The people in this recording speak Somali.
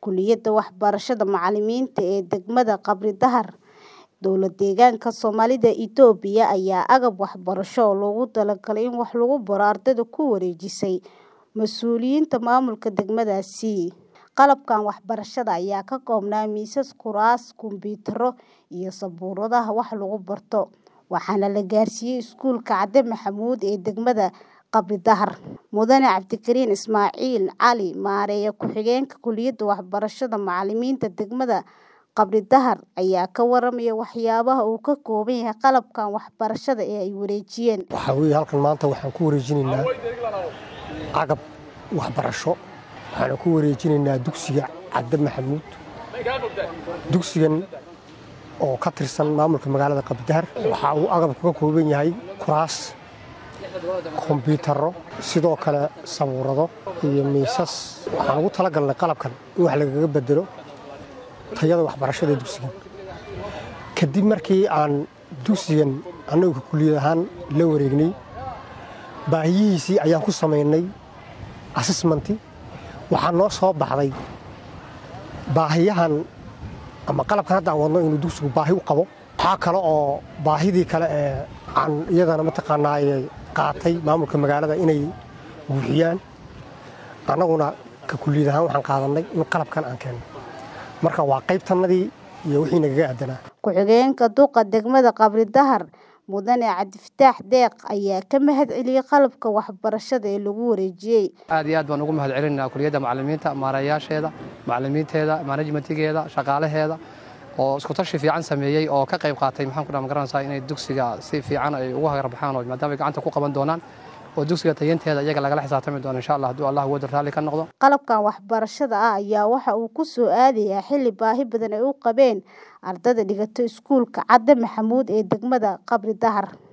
Kulliyadda Waxbarashada Macallimiinta ee degmada Qabri Dahar, Dowlad-deegaanka Soomaalida Itoobiya ayaa agab waxbarasho oo loogu talagalay in wax lagu baro ardayda ku wareejisay mas'uuliyiinta maamulka degmadaasi. Qalabkan waxbarashada ayaa ka koobnaa miisas, kuraas, kombiyuutarro iyo sabuuradaha wax lagu barto, waxaana la gaarsiiyay Iskuulka Cade Maxamuud ee degmada Qabri Dahar. Mudane Cabdikariin Ismaaciil Cali, Maareeye Ku-xigeenka Kulliyadda Waxbarashada Macallimiinta degmada Qabri Dahar, ayaa ka warramay waxyaabaha uu ka kooban yahay qalabkan waxbarashada ee ay wareejiyeen. Waxaa weeye halkan maanta waxaan ku wareejinaynaa agab waxbarasho. Waxaan ku wareejinaynaa dugsiga Cade Maxamuud. Dugsigan oo ka tirsan maamulka magaalada Qabri Dahar. Waxa uu agabku ka kooban yahay kuraas, kombiyuutarro, sidoo kale sabuurado iyo miisas. Waxaan ugu talagalnay qalabkan in wax lagaga beddelo tayada waxbarashada dugsigan. Kadib markii aan dugsigan annagu kulliyad ahaan la wareegnay, baahiyihiisii ayaan ku samaynay assessment. Waxaa noo soo baxday baahiyahan ama qalabkan hadda aan wadno inuu dugsigu baahi u qabo. Waxaa kale oo baahidii kale ee aan iyadana mataqaanaaye qaatay maamulka magaalada inay buuxiyaan. Annaguna ka kulliyad ahaan waxaan qaadanay in qalabkan aan keenno. Marka waa qaybtannadii iyo wixii nagaga aadanaa. Ku-xigeenka duqa degmada Qabri Dahar, Mudane Cabdifataax Deeq, ayaa ka mahadceliyay qalabka waxbarashada ee lagu wareejiyay. aad iyo aad baan ugu mahadcelinaynaa kulliyadda macallimiinta maareeyaasheeda macallimiinteeda manajmentigeeda shaqaalaheeda oo isku tashi fiican sameeyey oo ka qayb qaatay maxaan ku dhaha magaranaysaa inay dugsiga si fiican ay ugu hagarbaxaan oo maadaama ay gacanta ku qaban doonaan oo dugsiga tayanteeda iyaga lagala xisaabtami doono insha allah hadduu allah wada raalli ka noqdo Qalabkan waxbarashada ah ayaa waxa uu ku soo aadayaa xilli baahi badan ay u qabeen ardayda dhigata Iskuulka Cade Maxamuud ee degmada Qabri Dahar.